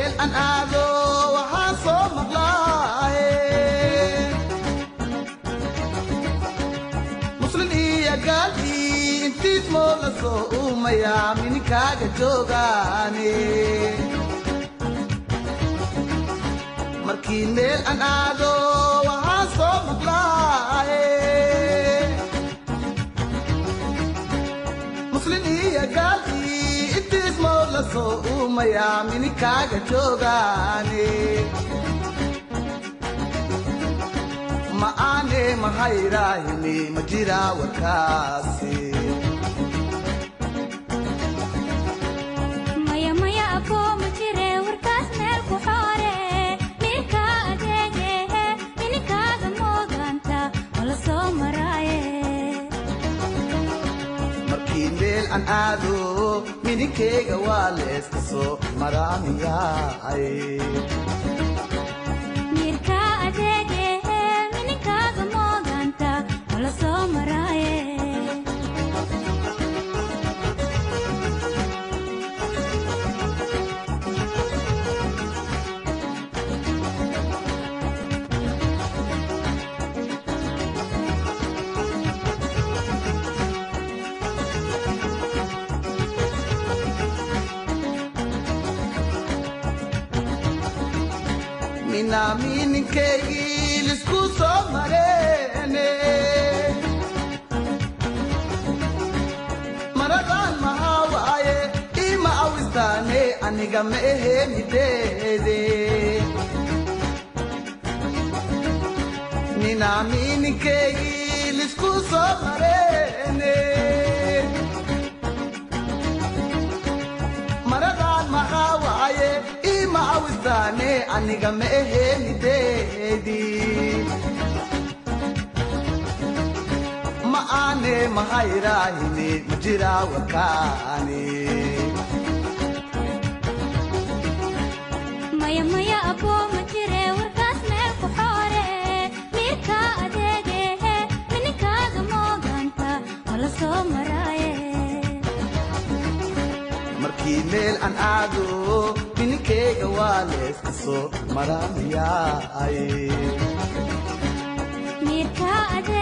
meel aan aado waxaan soo maqlaaye muslin iyo gaalkii intiis moo la soo uumayaa mininkaaga joogaane markii meel aan aado waxaan soo maqlaaye muslin iyo gaalkii intiis moo la soo uumayaa mininkaaga joogaane ma aane mahayrahini ma jiraa warkaasi maya maya aboo ma jire warkaas meel ku xoore ninka adeegehe mininkaaga mooganta ma la soo maraaye markii meel aan aado mininkeyga waa leeska soo maraamiyaay mirka adeegehe mininkaaga mooganta ma la soo maraaye minaa mininkeygii lisku soo mareene maradan mahaa waaye ima awistaane aniga ma ehe mideede minaa mininkeygii lisku soo mareene maradan maxaa waaye ima awistaane aniga ma ehe mideedi ma aane mahayrahini ma jiraa warkaani maya maya aboo ma jire warkaas meel ku xoore mirka adeegehe mininkaaga mooganta ma la soo maraaye markii meel aan aado mininkeyga waa leeska soo maraamiyaay mirka adeegehe